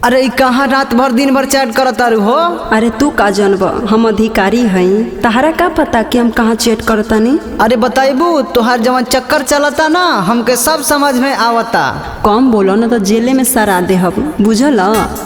अरे ई कहाँ रात भर दिन भर चैट करत तारू हो अरे तू का जनब हम अधिकारी हई तहरा का पता कि हम कहाँ चेट करतानी अरे बताइबू तोहार जवन चक्कर चलता ना हमके सब समझ में आवता कम बोलो ना तो जेले में सरा दे हम बुझल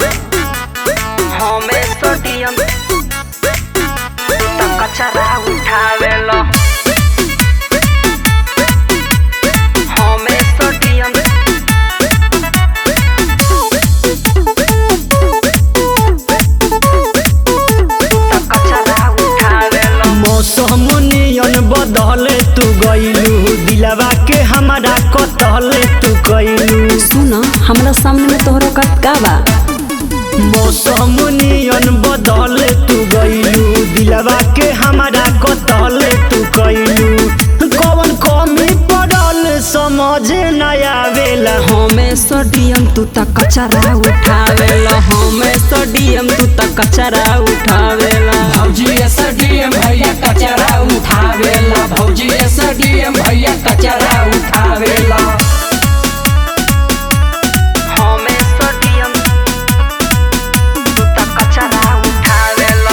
मौसम नियन बदले तू गईलू दिलवा के हमारा कतले तू गईलू सुन हमरा सामने में तोहरा का का बा मौसम नियन बदले तू गईलू दिलवा के हमारा कतले तू गईलू कौन कमी पड़ल समझ न आवेला हमें सोडियम तू त कचरा उठावेला हमें सोडियम तू त कचरा उठावेला भौजी एसडीएम भैया कचरा उठावेला भौजी एसडीएम भैया कचरा उठावेला हमें सोडियम तू त कचरा उठावेला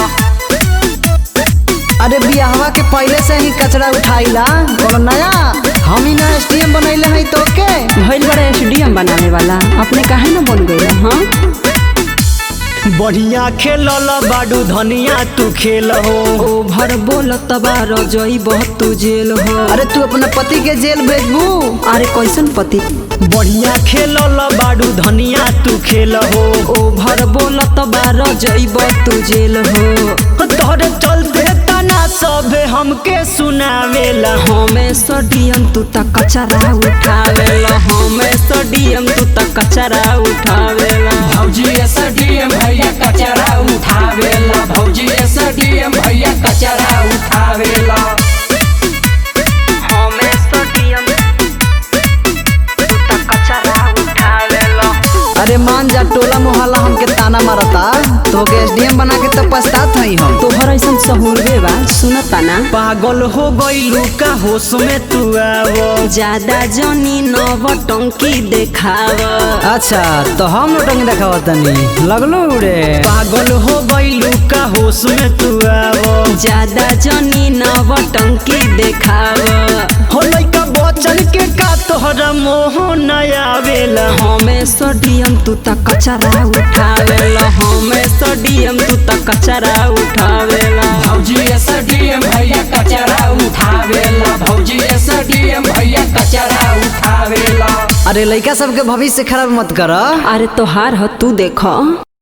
अरे बियाहवा के पहले से ही कचरा उठाइला कोनो नया हम ही ना एसटीएम बनैले हई तो के भइल बड़ा एसडीएम बनावे वाला अपने काहे न बन गइल हाँ बढ़िया खेलल बाडू धनिया तू खेल हो ओभर बोलत बार जई बहुत तू जेल हो अरे तू अपना पति के जेल भेजबू अरे कैसन पति बढ़िया खेलल बाडू धनिया तू खेल हो ओभर बोलत बार जइब तू जेल हो तोहरे चलते तना सबे हमके सुनावेला हमें सोडियम तू त कचरा उठावेला हमें सोडियम तू त कचरा उठावेला भौजी एसडीएम भैया कचरा उठावेला भौजी एसडीएम भैया कचरा उठावेला हमें सोडियम तू त कचरा उठावेला अरे मान जा टोला मोहल्ला हमके ताना मारता तो के एसडीएम बना के तो पछतात हई हम तोहर ऐसन सहूरबे बा सुनता ना पागल हो गईलू का होश में तू आवो ज्यादा जनी नव टंकी देखाव अच्छा तो हम नोटंग देखावा तनी लगलो उड़े पागल हो गईलू का होश में तू आवो ज्यादा जनी नव टंकी देखाव हो लइका बचन के का तोहरा मोह न आवेला हमें सोडियम तू त कचरा उठावेला हमें सोडियम तू त कचरा उठावेला भौजी एसडीएम भैया कचरा उठावेला भौजी एसडीएम भैया कचरा उठावेला अरे लइका सबके भविष्य खराब मत कर अरे तोहार ह तू देख